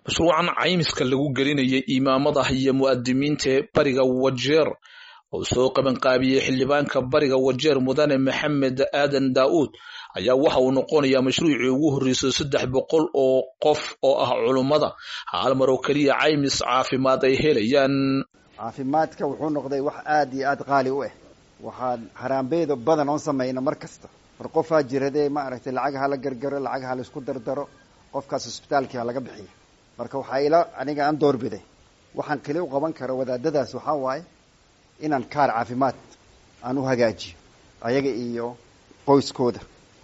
mashruucan caymiska lagu gelinayay imaamada iyo mu'adimiinta ee bariga wajeer oo soo qabanqaabiyey xildhibaanka bariga wajeer mudane maxamed aadan daa'uud ayaa waxa uu noqonayaa mashruucii ugu horreysay saddex boqol oo qof oo ah culummada hal mar oo keliya caymis caafimaad ay helayaan caafimaadka wuxuu noqday wax aada iyo aada qaali u ah waxaan haraambeedo badan oon samayna mar kasta war qofaa jiradee maaragtay lacag hala gargaro lacag hala isku dardaro qofkaas hosbitaalkii ha laga bixiyo marka waxaa ila aniga aan doorbiday waxaan keli u qaban kara wadaadadaas waxaa waaye inaan kaar caafimaad aan u hagaajiyo ayaga iyo qoyskooda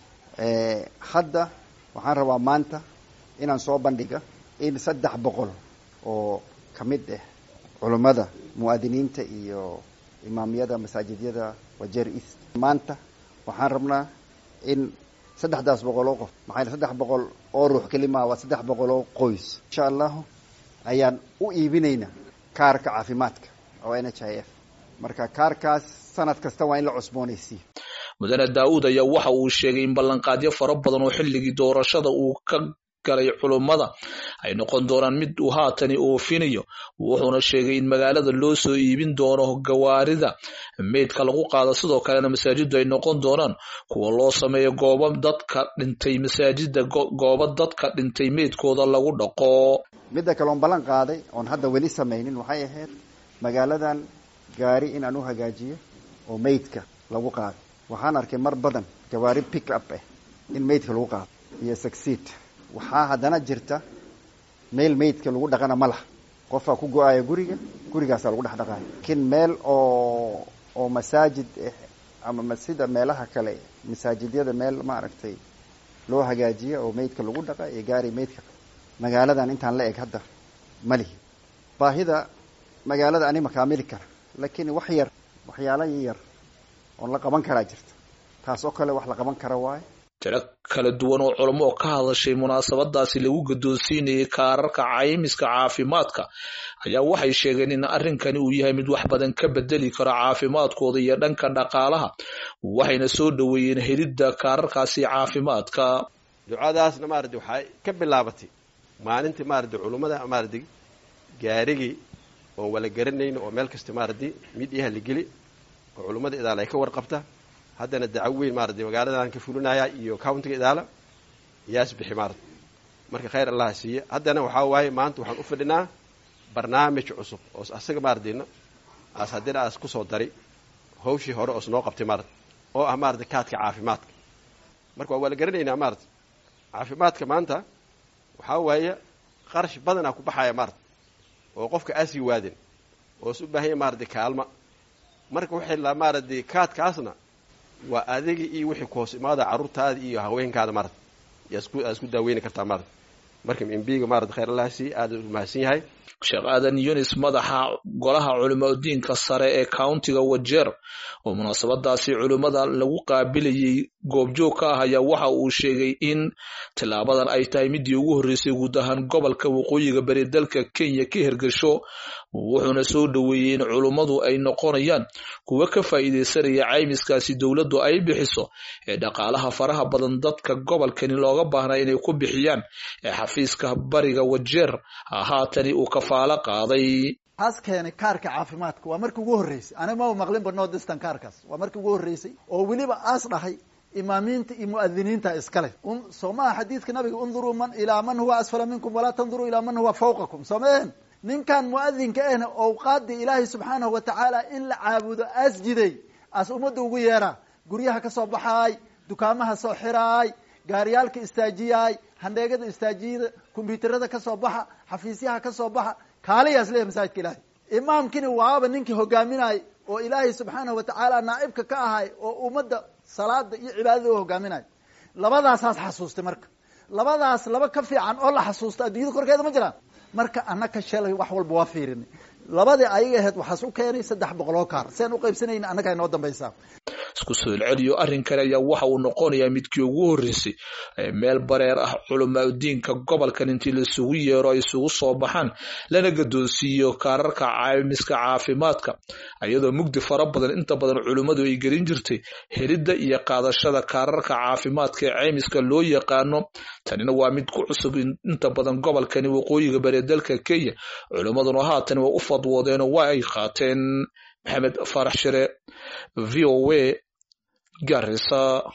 hadda waxaan rabaa maanta inaan soo bandhiga in saddex boqol oo ka mid ah culummada mu'aadiniinta iyo imaamiyada masaajidyada wajeer east maanta waxaan rabnaa in saddexdaas boqol oo qof maxaa saddex boqol oo ruux kelimaa waa saddex boqol oo qoys insha allahu ayaan u iibinaynaa kaarka caafimaadka oo n h i f marka kaarkaas sanad kasta waa in la cusboonaysiiyo mudane daa'uud ayaa waxa uu sheegay in ballanqaadyo fara badan oo xilligii doorashada uu ka galay culummada ay noqon doonaan mid uu haatani oofinayo wuxuuna sheegay in magaalada loo soo iibin doono gawaarida meydka lagu qaado sidoo kalena masaajiddu ay noqon doonaan kuwa loo sameeyo goobo dadka dhintay masaajida goobo dadka dhintay meydkooda lagu dhaqo midda kale oon ballan qaaday oon hadda weli samaynin waxay ahayd magaaladan gaari in aan u hagaajiyo oo meydka lagu qaado waxaan arkay mar badan gawaari pick up ah in meydka lagu qaado iyo succeed waxaa haddana jirta meel meydka lagu dhaqana ma laha qofaa ku go-aaya guriga gurigaasaa lagu dhex dhaqaaya laakiin meel oo oo masaajid ama sida meelaha kale masaajidyada meel maaragtay loo hagaajiya oo meydka lagu dhaqa iyo gaari meydka magaaladan intaan la eg hadda ma lihi baahida magaalada ani makaamili kara laakiin wax yar waxyaala yar oon la qaban karaa jirta taas oo kale wax la qaban kara waaye tiro kala duwan oo culamo oo ka hadashay munaasabadaasi lagu guddoonsiinayay kaararka caymiska caafimaadka ayaa waxay sheegeen in arrinkani uu yahay mid wax badan ka bedeli karo caafimaadkooda iyo dhanka dhaqaalaha waxayna soo dhoweeyeen helidda kaararkaasi caafimaadka ducadaasna maaradi waxay ka bilaabatay maalintii maaradi culummada maaradi gaarigii oon wala garanayno oo meel kasta maaradi midyaha la geli oo culummada idaala ay ka warqabta haddana dacaw weyn maaradi magaaladan ka fulinaya iyo countiga idaala yaas bixi maarad marka khayr allah siiye haddana waxaa waaye maanta waxaan u fadhinaa barnaamij cusub oo asaga maaradina aas haddina aas kusoo dari hawshii hore oos noo qabtay maarad oo ah maaradi kaadka caafimaadka marka waa wala garanaynaa maarad caafimaadka maanta waxaa waaye qarash badanaa ku baxaya maarad oo qofka aasii waadin oo is u baahanya maaradi kaalma marka waxay la maaradi kaadkaasna waa adiga iyo wixii ku hoos imaada carruurtaada iyo haweenkaada maarad yaa isku daaweyni kartaa maarad marka mbiga maarad khayr allah sii aada u mahadsan yahay sheekh aadan yunis madaxa golaha culimadiinka sare ee countiga wajeer oo munaasabadaasi culimmada lagu qaabilayay goobjoog ka ah ayaa waxa uu sheegay in tillaabadan ay tahay midii ugu horreysay guud ahaan gobolka waqooyiga bari dalka kenya ka hirgasho wuxuuna soo dhoweeyey in culummadu ay noqonayaan kuwa ka faa'iidaysanaya caymiskaasi dowladdu ay bixiso ee dhaqaalaha faraha badan dadka gobolkani looga baahnaa inay ku bixiyaan ee xafiiska bariga wajeer haatani uu kafaalo qaaday taas keenay kaarka caafimaadka waa markii ugu horreysay ani ma maqlinba no distan kaarkaas waa markii ugu horreysay oo weliba aas dhahay imaamiinta iyo mu'adiniinta iskale soo maha xadiidka nabiga unduruu man ilaa man huwa asfala minkum walaa tanduruu ilaa man huwa fawqakum soo maehen ninkan mu'adinka ahna owqaadii ilaahay subxaanahu wa tacaala in la caabudo aas jiday aas ummadda ugu yeeraa guryaha ka soo baxaay dukaamaha soo xiraay gaariyaalka istaajiyaay handheegada istaajiyada kombyuutarada ka soo baxa xafiisyaha ka soo baxa kaaliyaas leeyahy masaajidka ilaahay imaamkini waaba ninkii hogaaminayay oo ilaahay subxaanahu wa tacaala naa'ibka ka ahay oo ummadda salaada iyo cibaadada u hogaaminayo labadaasaas xasuustay marka labadaas laba ka fiican oo la xasuusta adduunyada korkeeda ma jiraan marka annaka shalay wax walba waa fiirinay labadii ayaga ahayd waxaas u keenay saddex boqoloo kaar siaan u qaybsanayna annaga inoo dambaysaa isku soo celceliyo arrinkan ayaa waxa uu noqonayaa midkii ugu horreysay meel bareer ah culamaadiinka gobolkan intii laisugu yeero ay isugu soo baxaan lana gadoonsiiyo kaararka caymiska caafimaadka iyadoo mugdi fara badan inta badan culimmadu ay gelin jirtay helidda iyo qaadashada kaararka caafimaadka ee caymiska loo yaqaano tanina waa mid ku cusub inta badan gobolkani waqooyiga bari dalka kenya culimmaduna haatan waa u fadwoodeenoo waa ay qaateen maxamed farax shire v o a garisa